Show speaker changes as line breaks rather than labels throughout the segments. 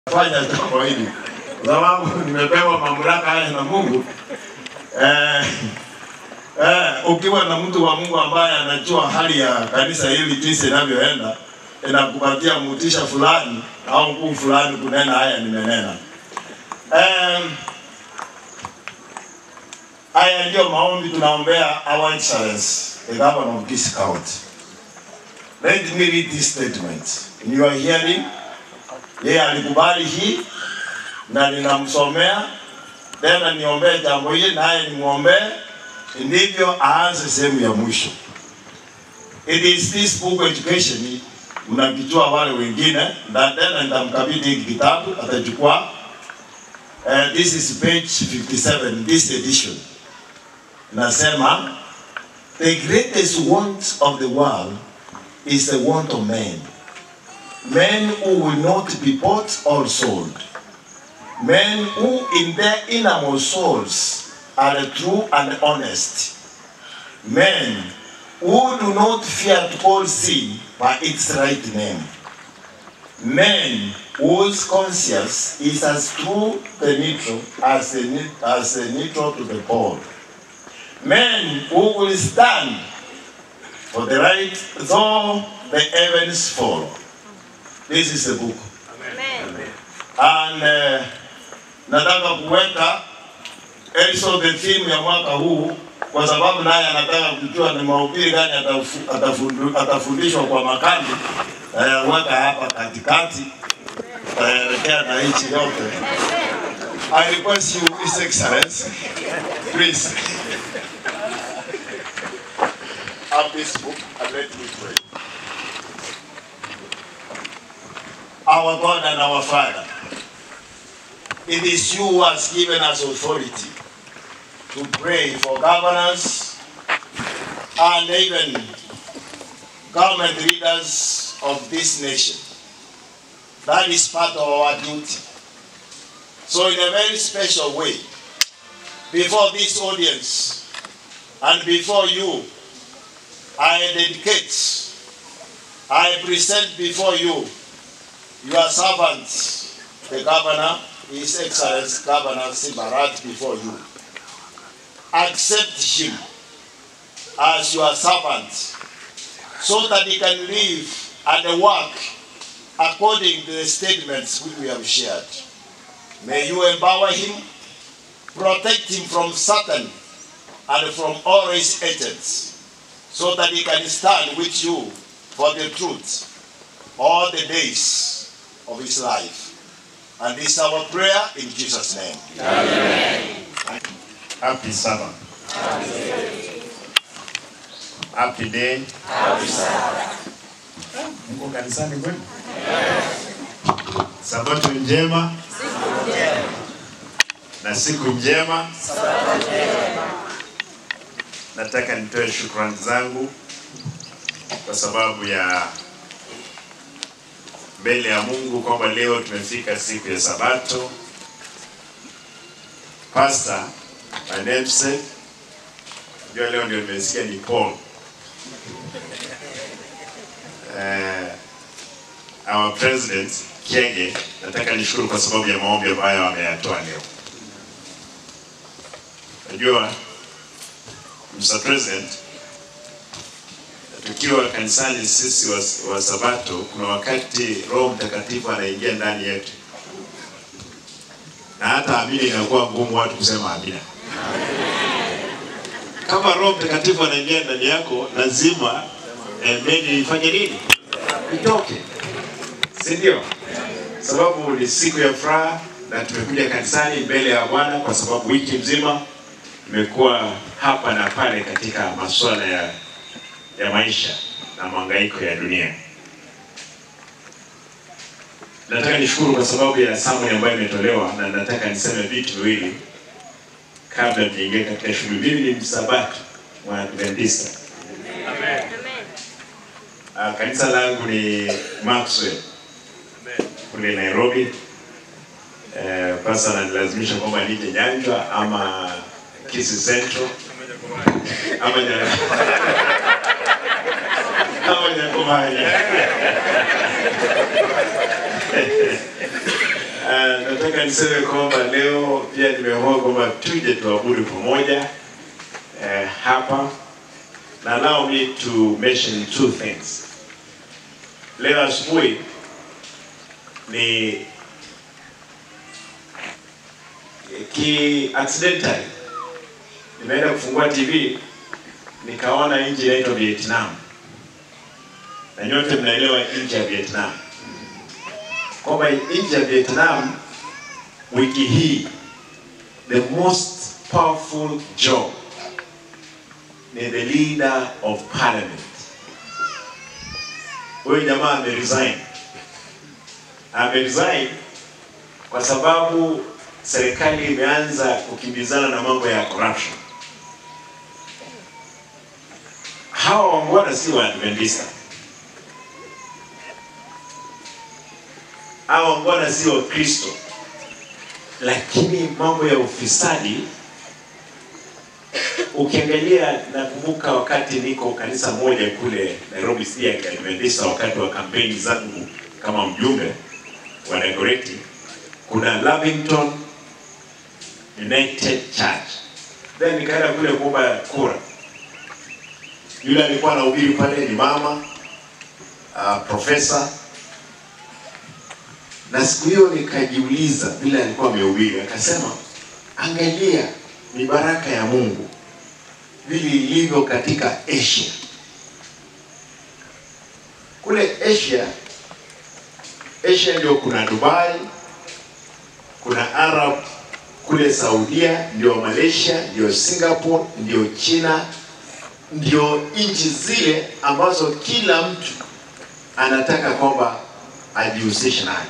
fanya jambo hili kwa sababu nimepewa mamlaka haya na Mungu. Eh, eh, ukiwa na mtu wa Mungu ambaye anajua hali ya kanisa hili jinsi inavyoenda, inakupatia mutisha fulani au nguvu fulani kunena haya nimenena. Eh, haya ndio maombi tunaombea our excellence the governor of this county. Let me read this statement. In your hearing, yeye alikubali hii na ninamsomea tena, niombee jambo hili naye nimwombee, ndivyo aanze sehemu ya mwisho. It is this book education, mnakijua wale wengine, na tena nitamkabidhi hiki kitabu atachukua. Uh, this is page 57, this edition. Nasema the greatest want of the world is the want of men. Men who will not be bought or sold. Men who in their innermost souls are true and honest. Men who do not fear to call sin by its right name. Men whose conscience is as true the neutral as the, ne- as the neutral to the pole. Men who will stand for the right though the heavens fall. This is the book. And uh, nataka kuweka also the theme ya mwaka huu kwa sababu naye anataka kujua ni mahubiri gani atafu- atafundu- atafundishwa kwa makambi. Weka hapa katikati, taelekea na nchi yote. I request you, His Excellency, please have this book and let me pray. Our God and our Father, it is you who has given us authority to pray for governors and even government leaders of this nation. That is part of our duty. So in a very special way, before this audience and before you, I dedicate, I present before you your servant, the governor, His Excellency Governor Sibarat, before you. Accept him as your servant so that he can live and work according to the statements which we have shared. May you empower him, protect him from Satan and from all his agents, so that he can stand with you for the truth all the days of his life. And this is our prayer in Jesus' name.
Happy Sabbath. Happy day. Mko kanisani kweli? Sabato njema na siku njema. Nataka nitoe shukrani zangu kwa sababu ya mbele ya Mungu kwamba leo tumefika siku ya Sabato. Pastor, my namesake, jua leo ndio nimesikia ni Paul. Uh, our president Kienge, nataka nishukuru kwa sababu ya maombi ambayo ameyatoa leo. Najua Mr. President, tukiwa kanisani sisi wa, wa Sabato, kuna wakati Roho Mtakatifu anaingia ndani yetu, na hata amina inakuwa ngumu watu kusema amina. Kama Roho Mtakatifu anaingia ndani yako, lazima emeni ifanye nini? Itoke, si ndio? Sababu ni siku ya furaha na tumekuja kanisani mbele ya Bwana kwa sababu wiki mzima tumekuwa hapa na pale katika masuala ya ya maisha na mahangaiko ya dunia. Nataka nishukuru kwa sababu ya summary ambayo imetolewa, na nataka niseme vitu viwili kabla niingie katika shughuli. Mimi ni msabato mwadventista. Uh, kanisa langu ni Maxwell kule Nairobi. Uh, pasa ananilazimisha kwamba nije Nyanjwa ama Kisii Central ama Nya- ama Nyakomanya. Uh, nataka niseme kwamba leo pia nimeamua kwamba tuje tuabudu pamoja uh, hapa na allow me to mention two things. Leo asubuhi ni ki accidentally nimeenda kufungua TV nikaona nchi inaitwa Vietnam, na nyote mnaelewa nchi ya Vietnam kwamba nchi ya Vietnam wiki hii the most powerful job ni the leader of parliament. Huyu jamaa ameresign, ameresign kwa sababu serikali imeanza kukimbizana na mambo ya corruption. Hawa wangwana si Waadventista, hawa wangwana si Wakristo, lakini mambo ya ufisadi ukiangalia, nakumbuka wakati niko kanisa moja kule Nairobi si ya Kiadventista, wakati wa kampeni zangu kama mjumbe wa Dagoretti, kuna Lavington United Church, then nikaenda kule kuomba kura. Yule alikuwa anahubiri pale ni mama uh, profesa, na siku hiyo nikajiuliza vile alikuwa amehubiri, akasema angalia ni baraka ya Mungu vile ilivyo katika Asia. Kule Asia, Asia ndio kuna Dubai, kuna Arab kule Saudia, ndio Malaysia, ndio Singapore, ndio China, ndio nchi zile ambazo kila mtu anataka kwamba ajihusishe nayo.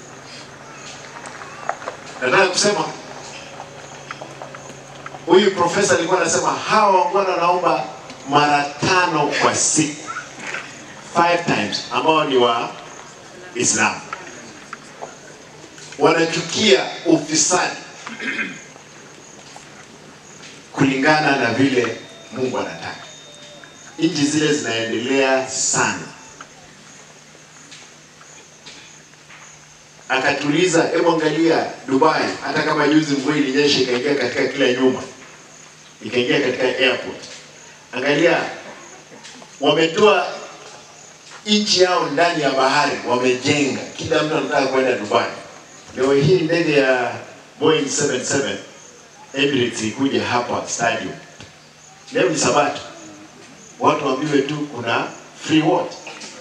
Nataka kusema huyu profesa alikuwa anasema hawa wangwana wanaomba mara tano kwa siku, five times, ambao ni wa Islam wanachukia ufisadi kulingana na vile Mungu anataka. Nchi zile zinaendelea sana. Akatuliza, hebu angalia Dubai, hata kama juzi mvua ilinyesha ikaingia katika kila nyumba, ikaingia katika airport. Angalia, wametoa nchi yao ndani ya bahari, wamejenga, kila mtu anataka kwenda Dubai. Leo hii ndege ya Boeing 77 Emirates ikuja hapa stadium. Leo ni Sabato, watu waambiwe tu kuna free what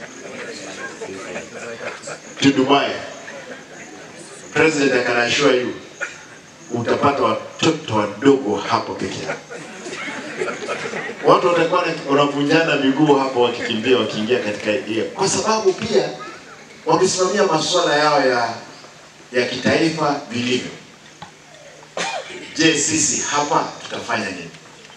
to Dubai. President I can assure you utapata watoto wadogo hapo peke yao. Watu watakuwa wanavunjana miguu hapo wakikimbia wakiingia katika hiyo, kwa sababu pia wamesimamia masuala yao ya ya kitaifa vilivyo. Je, sisi hapa tutafanya nini?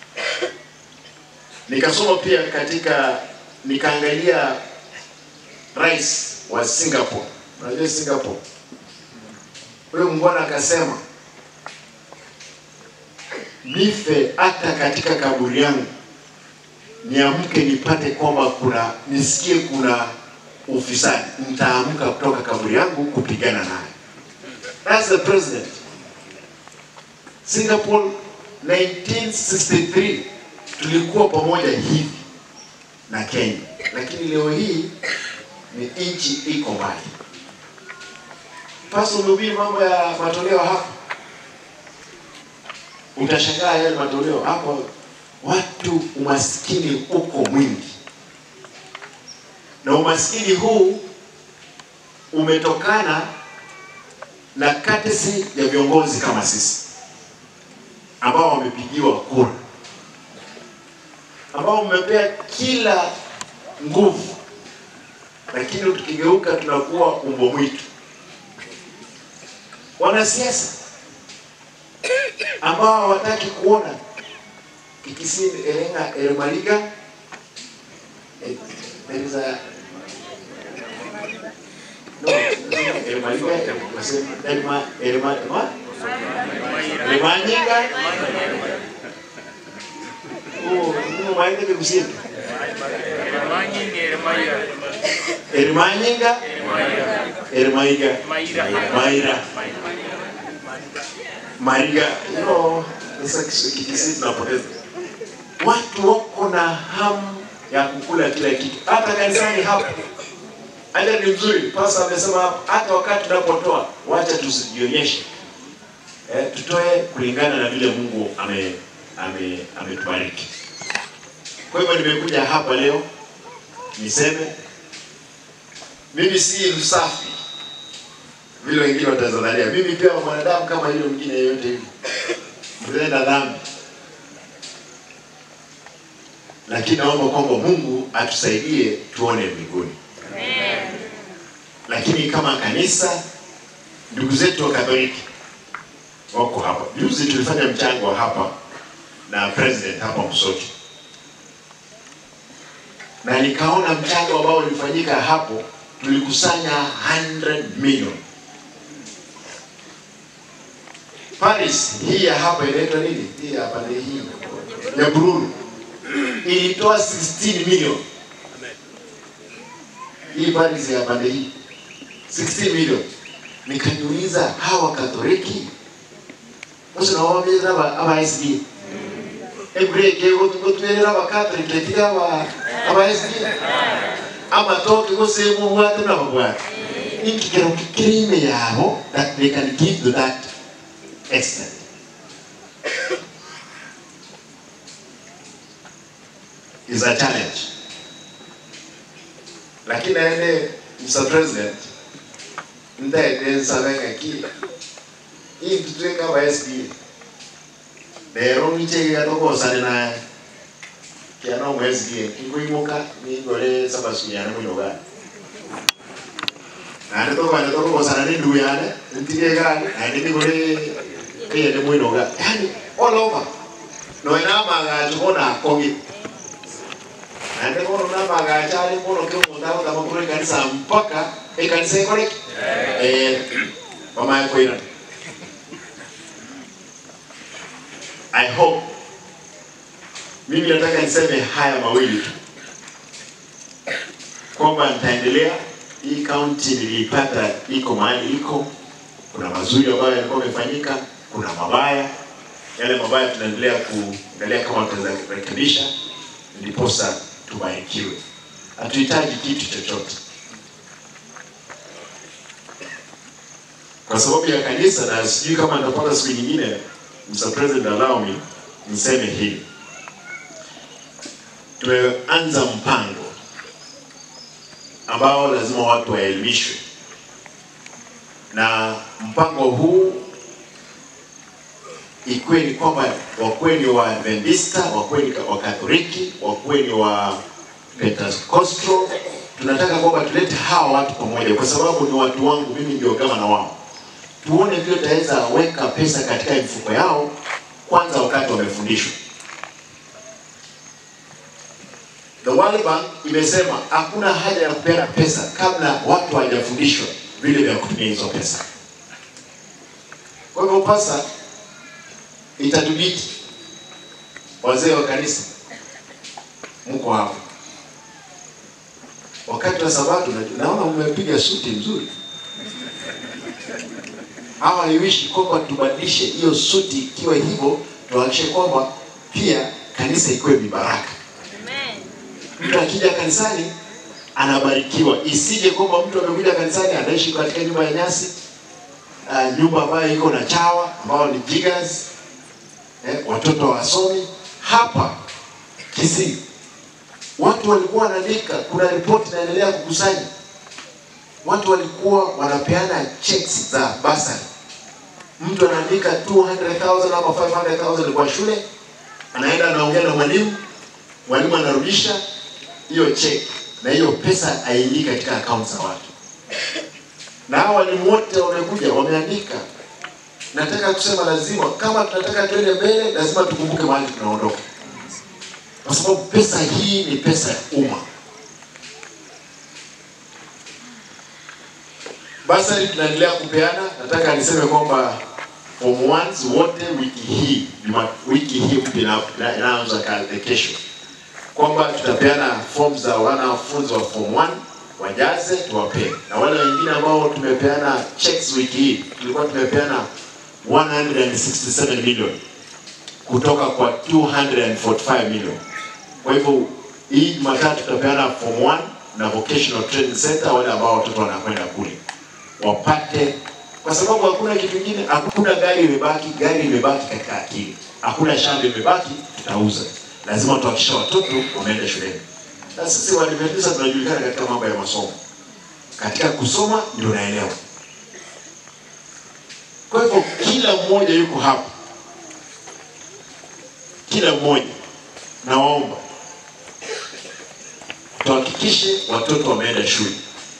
Nikasoma pia katika nikaangalia rais wa Singapore. Unajua Singapore, huyo mbwana akasema nife hata katika kaburi yangu niamke nipate kwamba kuna nisikie kuna ufisadi, nitaamka kutoka kaburi yangu kupigana naye. That's the president. Singapore 1963 tulikuwa pamoja hivi na Kenya, lakini leo hii ni nchi iko mbali. Pasa umehubiri mambo ya matoleo hapa, utashangaa yale matoleo hapo, watu umaskini uko mwingi, na umaskini huu umetokana na katesi ya viongozi kama sisi ambao wamepigiwa kura, ambao mmepea kila nguvu, lakini tukigeuka tunakuwa umbo mwitu. Wanasiasa ambao hawataki kuona Kikisini Elenga Eremaliga eh, there is a no Eremaliga Erema Erema Erema Remanyinga oh no maende ke kusini Erimanyinga Ermaiga,
Maira.
Maira, Mariga, you know, sasa Kiswahili tunapoteza. Watu wako na hamu ya kukula kila kitu, hata kanisani hapo. Hata ni mzuri, pasa amesema hapo, hata wakati tunapotoa, wacha tusijionyeshe eh, tutoe kulingana na vile Mungu ame ame ametubariki. Kwa hivyo nimekuja hapa leo niseme mimi si msafi vile wengine watazania. Mimi pia mwanadamu kama yule mwingine yeyote hivi, mtenda dhambi, lakini naomba kwamba Mungu atusaidie tuone mbinguni. Lakini kama kanisa, ndugu zetu wa Katoliki wako hapa. Juzi tulifanya mchango hapa na president hapa Msoti, na nikaona mchango ambao ulifanyika hapo, tulikusanya 100 million. Paris hii ya hapa inaitwa nini? Hii ya pande hii ya Bururu ilitoa 16 million. Hii Paris ya pande hii 16 million. Nikajiuliza hawa Katoliki ucio nao wamĩrĩra aba SD ebureke gũtwĩrĩra aba Catholic etiga aba aba SD amatoke gũsĩmwo bwate na babwate ikigero kĩrĩme yabo that they can give to that extent is a challenge lakini ene Mr. President ndaende nsabenge ki intutweka abaesibire rero nichegera tokosane naye kiana omwesibire kikuimuka ningore sabasuyane munoga nande tokwane tokosana nindu yane ntigegane nande nigore eyende mwinoga yani all over noena amagacho bona akogi nande bono namagacho ari bono ke omonto agotama korwa ekanisa mpaka ekanisa ekoreki eh bamaye koirana I hope mimi nataka niseme haya mawili tu kwamba nitaendelea. Hii kaunti niliipata iko mahali iko, kuna mazuri ambayo yalikuwa yamefanyika, kuna mabaya. Yale mabaya tunaendelea kuangalia kama tunaweza kurekebisha, ndiposa tubarikiwe. Hatuhitaji kitu chochote kwa sababu ya kanisa, na sijui kama nitapata siku nyingine Mr. President, allow me niseme hili. Tumeanza mpango ambao lazima watu waelimishwe, na mpango huu ikuwe ni kwamba wakuwe ni wa Adventista, wakuwe ni wa Katoliki, wakuwe ni wa Pentecostal. Tunataka kwamba tulete hawa watu pamoja, kwa sababu ni watu wangu, mimi ndio gavana wao tuone vile tutaweza weka pesa katika mifuko yao kwanza wakati wamefundishwa. The World Bank imesema hakuna haja ya kupeana pesa kabla watu hawajafundishwa vile vya kutumia hizo pesa. Kwa hivyo pasa itatubidi wazee wa kanisa mko hapo wakati wa Sabato, naona mmepiga suti nzuri hawa haiwishi kwamba tubadilishe hiyo suti ikiwa hivyo, tuhakikishe kwamba pia kanisa ikuwe mibaraka. Mtu akija kanisani anabarikiwa, isije kwamba mtu amekuja kanisani anaishi katika nyumba ya nyasi, uh, nyumba ambayo iko na chawa ambao ni jiggers, eh, watoto wasomi. Hapa Kisii watu walikuwa wanaandika, kuna ripoti inaendelea kukusanya watu walikuwa wanapeana checks za basari. Mtu anaandika 200,000 ama 500,000 kwa shule, anaenda anaongea na mwalimu, mwalimu anarudisha hiyo check, na hiyo pesa haingii katika akaunti za watu. Na hao walimu wote wamekuja wameandika. Nataka kusema lazima, kama tunataka tuende mbele, lazima tukumbuke mahali tunaondoka, kwa sababu pesa hii ni pesa ya umma. Basari tunaendelea kupeana. Nataka niseme kwamba form ones wote wiki hii juma, wiki hii mpya inaanza kazi kesho, kwamba tutapeana form za wanafunzi wa form 1 wajaze tuwapee, na wale wengine ambao tumepeana checks wiki hii, tulikuwa tumepeana 167 million kutoka kwa 245 million. Kwa hivyo hii Jumatatu tutapeana form 1 na vocational training center, wale ambao watoto wanakwenda kule wapate, kwa sababu hakuna kitu kingine, hakuna gari imebaki, gari imebaki katika akili, hakuna shamba imebaki, tutauza. Lazima tuhakikishe watoto wameenda shuleni, na sisi Waadventista tunajulikana katika mambo ya masomo, katika kusoma ndio naelewa. Kwa hivyo kila mmoja yuko hapa, kila mmoja nawaomba tuhakikishe watoto wameenda shule.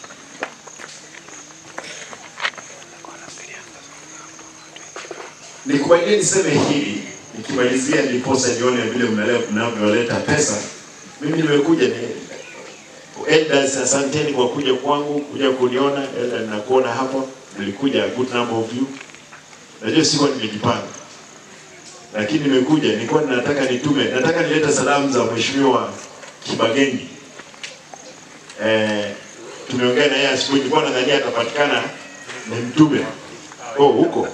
Nikubalie niseme hili nikimalizia, ndiposa nione vile mnale- mnavyoleta pesa. Mimi nimekuja ni elders, asanteni kwa kuja kwangu, kuja kuniona. Elda, nakuona hapa, nilikuja a good number of you. Najua sikuwa nimejipanga, lakini nimekuja, nilikuwa nataka nitume, nataka nilete salamu za mheshimiwa Kibagengi. Eh, tumeongea na yeye asubuhi, nilikuwa nadhania atapatikana ni mtume. Oh, huko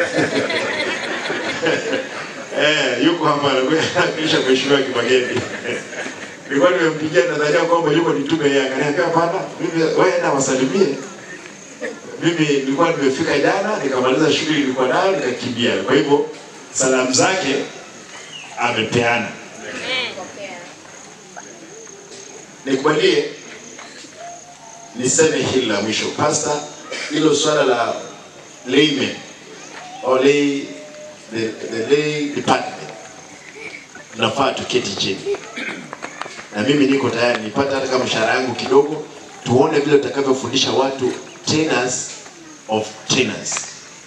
eh, yuko hapa kisha mheshimiwa Kibagengi. Nilikuwa nimempigia nadhania kwamba yuko ni mtume yeye, akaniambia hapana, mimi wewe enda wasalimie. Mimi nilikuwa nimefika jana, nikamaliza shughuli nilikuwa nayo, nikakimbia. Kwa hivyo salamu zake amepeana. Nikubalie niseme hili la mwisho pasta, hilo swala la laymen or lay, the, the lay department nafaa tuketi chini, na mimi niko tayari nipate hata kama mshahara yangu kidogo, tuone vile tutakavyofundisha watu trainers of trainers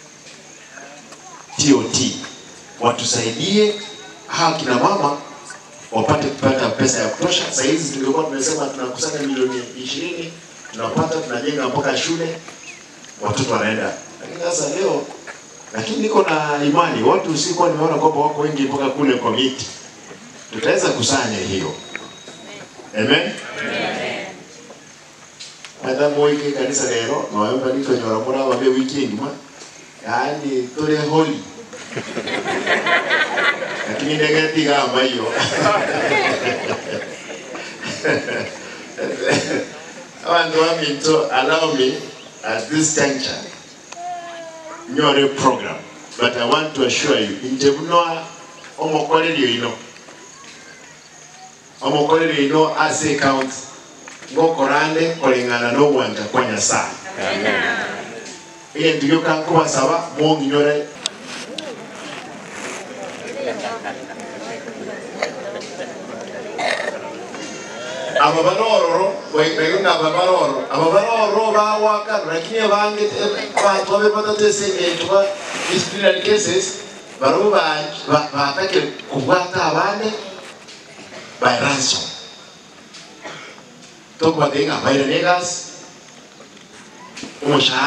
TOT, watusaidie hawa kina mama wapate kupata pesa ya kutosha. Sasa hizi tungekuwa tumesema tunakusanya milioni ishirini tunapata tunajenga mpaka shule, watoto wanaenda. Lakini sasa leo, lakini niko na imani watu sikuwa nimeona kwamba wako wengi mpaka kule kwa miti, tutaweza kusanya hiyo. Amen. Madhamu wiki kanisa lero nawemba niko nyora mura wabe weekend ma yaani tole holy lakini ndege tigamba hiyo abantu baminto allow me at this juncture nyore program but i want to assure you nje buno omukoleryo ino omukoleryo ino ase count ngokorande kolengana n'obwanga kwa nyasaye iye ndiyo kankubasaba mwonginyore aba barororo wegenda aba baroro aba baroro bawaka lakini abange abantu babe batatesengetwa disciplinary cases baro batake kubwata abande by ransom tokubatenga bayire negas umushahara